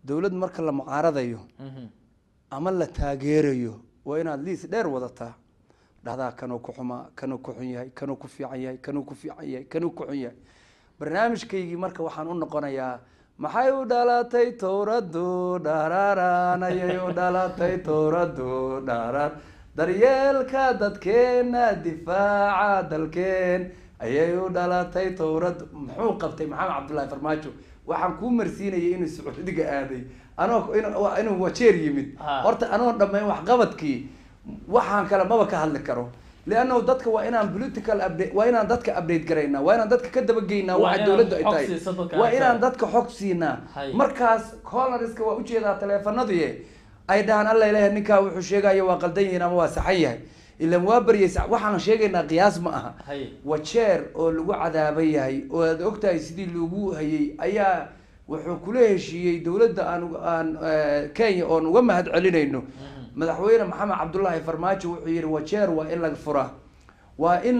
dowlad marka la mucaaradayo Mhm. ama la taageerayo waa inaad liis dheer wadataa dhahdaa kanuu ku xumaa kanuu ku xun yahay kanuu ku fiican yahay kanuu ku fiican yahay kanuu ku xun yahay barnaamijkaygii marka waxaan u noqonayaa maxay u dhalatay towradu dhararaan ayay u dhalatay towradu dharar daryeelka dadkeena difaaca dalkeen ayay u dhalatay towradu muxuu qabtay maxamed cabdullaahi farmaajo waxaan kuu marsiinayay inuu sacuudiga aaday anoo in- waa inuu wajeer yimid Ha. horta anoo dhammayn waxqabadkii waxaan kale maba ka hadli karo liannahu dadka waa inaan political update waa inaan dadka update garaynaa waa inaan dadka ka dabageynaa Waa waxa inaan dowladdu ay xog tahay siiso dadka waa aan inaan ka- dadka xog siinaa Hay. markaas coloriska waa ujeedaa taleefanadii ay dhahaan alla ilaah ninkaa wuxuu sheegaya waa qaldan yihiin ama waa saxan yahay ilan waa baryaysa waxaan sheegaynaa qiyaas ma aha Hay. wajeer oo lagu cadaaban yahay oo aad ogtahay sidii loogu hayay ayaa wuxuu kula heshiiyey dowladda aan uga- aan eh, kenya oon uga mahad celinayno madaxweyne maxamed cabdullaahi farmaajo wuxuu yihi wajeer waa in la furaa waa in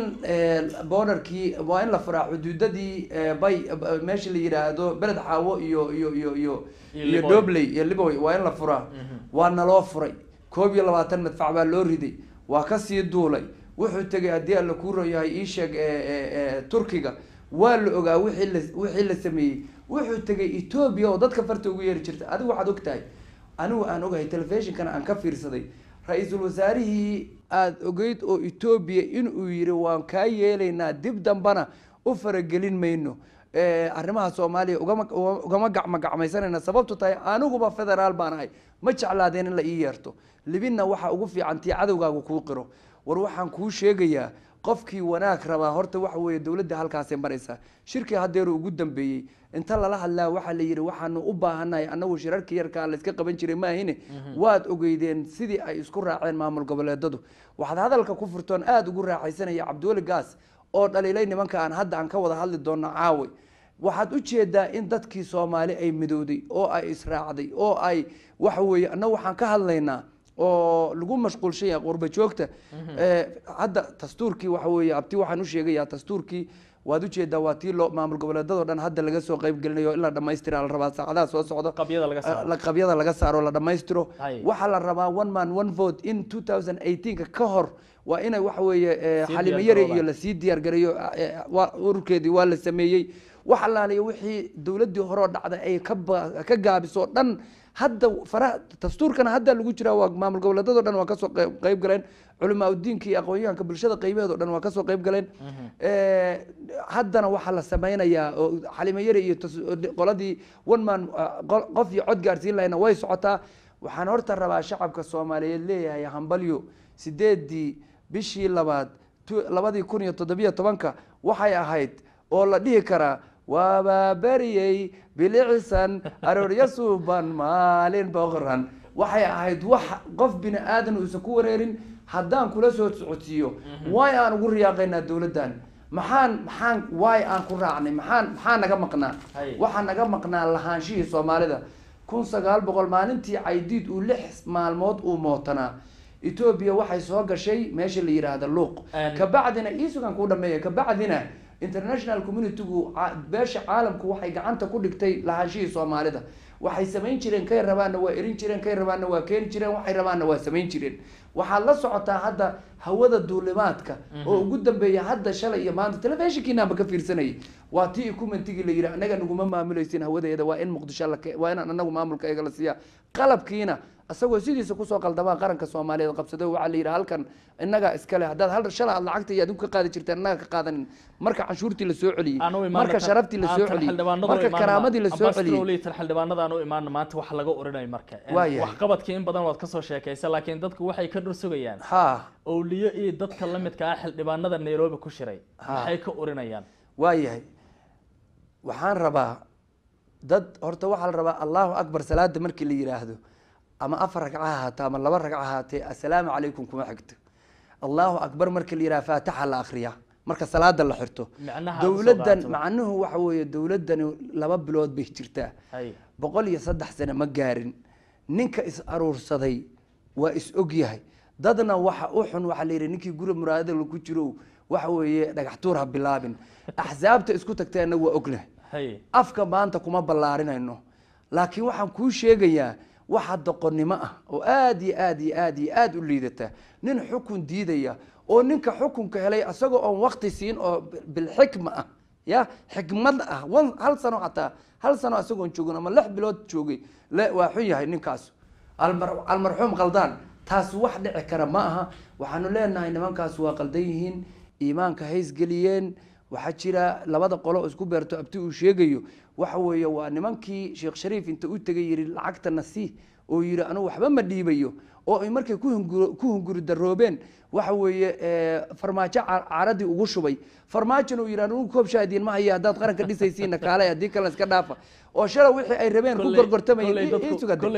borderkii waa in la furaa xuduudadii eh, bay eh, meesha la yidhaahdo beled xaawo iyo iyo iyo iyo Iyo iyo Liboy. dobley iyo liboy waa in la furaa Mhm. waa naloo furay koob iyo labaatan madfac baa loo riday waa kasii duulay wuxuu tegay haddii alla kuu royahay ii sheeg eh, eh, eh, turkiga waa la ogaa wixii la wixii la sameeyey wuxuu tegay etoobiya oo dadka farta ugu yeeri jirta adigu waxaad ogtahay anigu aan ogahay telefishinkana aan ka fiirsaday ra-iisul wasaarihii aada ogeyd oo etoobiya inuu yiri waan kaa yeelaynaa dib dambana u faragelin mayno Eh, arrimaha soomaaliya ugama ugama gacma gacmaysanayna sababtu tahay aniguba federaal baan ahay ma jeclaadeen in la ii yeerto libinna waxa ugu fiican tii cadowgaagu kuu qiro war waxaan kuu sheegayaa qofkii wanaag rabaa horta waxa weeye dowladda halkaasay maraysaa shirkii haddeeru ugu dambeeyey inta lala hadlaa waxaa la yidhi waxaanu u baahanahay annagu shirarka yarkaa la iska qaban jiray maahine waad ogeydeen sidii ay isku raaceen maamul goboleedadu waxaad hadalka ku furtoon aada ugu raaxaysanaya cabdiweli gaas oo dhaliilay nimanka aan hadda aan ka wada hadli doono caawi waxaad u jeedaa in dadkii soomaali ay midowday oo ay israacday oo ay waxa weeye annagu waxaan ka hadlaynaa oo lagu mashquulshan yahay qurba joogta Eh, hadda dastuurkii waxa weeye abti waxaan u sheegayaa dastuurkii waad ujeedaa waa tii loo maamul goboleedadoo dhan hadda laga soo qayb gelinayo in la dhamaystira la rabaa saacadaha soo socda Qabyada laga saaro. la- qabyada laga saaro la dhamaystiro Hay. waxaa la rabaa one man one vote in 2018 ka hor waa inay waxa weeye eh, Sii xalimo diyaar yare garoobaan. iyo lasii diyaar gareeyo eh, waa- ururkeedii waa la sameeyey wax allaaliyo wixii dowladdii horeo dhacday ay ka ba- ka gaabiso dhan hadda faraha dastuurkana hadda lagu jiraa waa maamul goboleedadoo dhan waa kasoo qeyb- qayb galeen culamaa udiinka iyo aqoon-yahanka bulshada qaybaheedoo dhan waa kasoo qayb galeen Eh, haddana waxaa la sameynayaa oo xalimo yare iyo tas- qoladii one man ah, qo- qof iyo cod gaarsiin lahayna way socotaa waxaan horta rabaa shacabka soomaaliyeed leeyahay hambalyo sideedii bishii labaad tu- labadii kun iyo toddobiyo tobanka waxay ahayd oo la dhihi karaa waabaa beriyey bilicisan aroorya suuban maalin boqoran waxay ahayd wax qof bini aadan uusan ku wareerin haddaan kula soo socodsiiyo waay aan ugu riyaaqaynaa dowladdan maxaan maxaan waay aan ku raacnay maxaan maxaa naga maqnaa Hay. waxaa naga maqnaa lahaanshihii soomaalida kun sagaal boqol maalintii caydiid uu lix maalmood uu mootanaa etoobiya waxay soo gashay meesha la yidhaahda luuq Een- kabacdina iisugan kuu dhameeya kabacdina international communitygu ca- beesha caalamku waxay gacanta ku dhigtay lahaanshihii soomaalida waxay samayn jireen kay rabaanna waa erin jireen kay rabaanna waa keeni jireen waxay rabaanna waa samayn jireen waxaad la socotaa hadda hawada duulimaadka oo ugu dambeeya hadda shalay iyo maanta telefishinkiinaanba ka fiirsanayay waa tii ikumentigii la yidhi anaga naguma maamulaysin hawadeeda waa in muqdisho la ke- waa inaan anagu maamulka eega la siiya qalabkiina isagoo sidiisa kusoo qaldamaa qaranka soomaaliyeed qabsado waxaa la yidhi halkan innaga iskale haddaad hal shala aad lacagta iyo adigu ka qaadi jirteen annaga ka qaadanin marka canshuurtii la soo celiyey aan u imaano marka tan- sharaftii la aan soo tan celiyey xildhibaanadu marka imaano karaamadii la ma- soo ambassador celiyey Lee, tan xildhibaanada aan u imaano maanta wax laga orinayo marka Waa yahay. waxqabadkii in badan waad kasoo sheekaysa laakiin dadku waxay ka dhur sugayaan ha owliyo iyo dadka la midka ah xildhibaanada nairobi ku shiray Ha. maxay ka orinayaan waayahay waxaan rabaa dad horta waxaa la rabaa allahu akbar salaada markii la yidhaahdo ama afar ragca ha ahaato ama laba ragca ha ahaatee assalaamu calaykum kuma xigto allahu akbar markii la yidhaha faatixa la akriyaa marka salaada la xirto Micnaha dowladdan usoo qaato. macnuhu waxa weeye dowladdani laba bilood bay jirtaa hay boqol iyo saddex sane ma gaarin ninka is aruursaday waa is og yahay dadna waxa u xun waxaa la yidhi ninkii guri muraadada ku jiro waxa weeye dhagax tuur ha bilaabin axsaabta isku tagteenna waa ognahay hay afka maanta kuma ballaarinayno laakiin waxaan kuu sheegayaa waxa doqonnimo ah oo aad iyo aad iyo aad iyo aad u liidata nin xukun diidaya oo ninka xukunka helay asagoo oon wakti siin oo bilxikma ah ya xikmad ah wan hal sano xataa hal sano isagoon joogin ama lix bilood joogay le waa xun yahay ninkaas almar almarxuum qaldaan taas wax dhici kara ma aha waxaanu leenahay nimankaas waa qaldan yihiin iimaanka haysgeliyeen waxaa jira labada qolo oo isku beerto abti uu sheegayo waxa weeye waa nimankii sheekh shariif inta u tegay yihi lacagtana sii oo yihi anugu waxba ma dhiibayo oo ay markay ku hunguri ku hunguri daroobeen waxa weeye farmaajo caaradii ugu shubay farmaajona uu yidhi anugu koob shaadiin ma haya haddaad qaranka dhisaysiina kaale haddii kale iska dhaafa oo shala wixii ay rabeen ku gorgortamayeen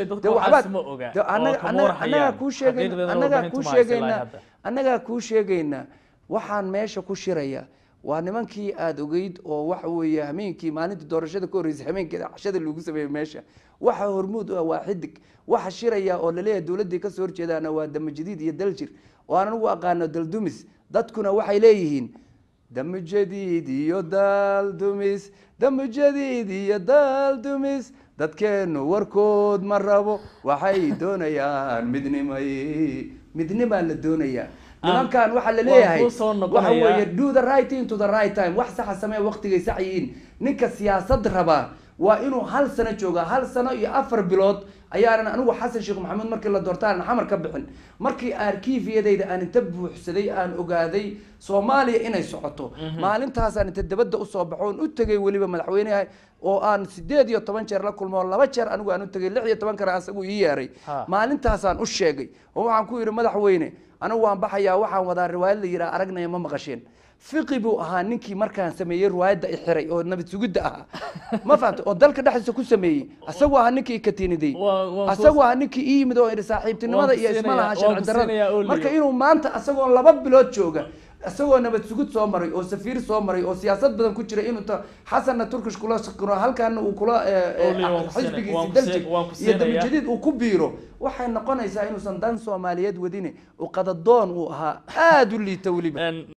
annagaa kuu sheegayna annagaa kuu sheegaynaa annagaa kuu sheegaynaa waxaan meesha ku shiraya waa nimankii aada ogeyd oo waxa weeye hameenkii maalinta doorashada ka horreysay hameenkeeda cashada lagu sameeyey meesha waxa hormuud u ah waa xidig waxa shiraya oo laleeyahay dowladdii kasoo horjeedaana waa damajadiid iyo daljir oo aan anigu aqaano daldumis dadkuna waxay leeyihiin damujadiid iyo daldumis damujadiid iyo daldumis dadkeenu warkood ma rabo waxay doonayaan midnimay midnimaa la doonayaa nimankan waxaa la leeyahay waxa weeye do the right thing to the right time wax saxa samee waqtigay sax yihiin ninka siyaasad rabaa waa inuu hal sano jooga hal sano iyo afar bilood ayaanan anigu xasan sheekh maxamuud markii la doorta aanan xamar ka bixin markii arkiifiyadayda aan inta buuxsaday aan ogaaday soomaaliya inay socoto maalintaasaan inta dabadda usoo baxo oon u tegay weliba madaxweyneha oo aan sideed iyo toban jeer la kulmo oo laba jeer anigu aan u tegay lix iyo toban kare asagu ii yeeray maalintaasaan u sheegay oo waxaan ku yidhi madaxweyne anigu waan baxayaa waxaan wadaa riwaayad la yidhaha aragnaya ma maqasheen fiqi buu ahaa ninkii markaan sameeyey riwaayadda i xiray oo nabad sugidda ahaa ma fahamta oo dalka dhexdiisa ku sameeyey asagu ahaa ninkii ikatiniday asagu ahaa ninkii ii yimid oo idhi saaxiibtinimada iyo isma laha sharci darrada marka inuu maanta asagoo laba bilood jooga isagoo nabad sugid soo maray oo safiir soo maray oo siyaasad badan ku jira inuu ta xasanna turkish kula shaqiro halkaana uu kula xisbigiisi daljig iyo damajadiid uu ku biiro waxay noqonaysaa inuusan dan soomaaliyeed wadine u qadadoon uu ahaa aada u liita weliba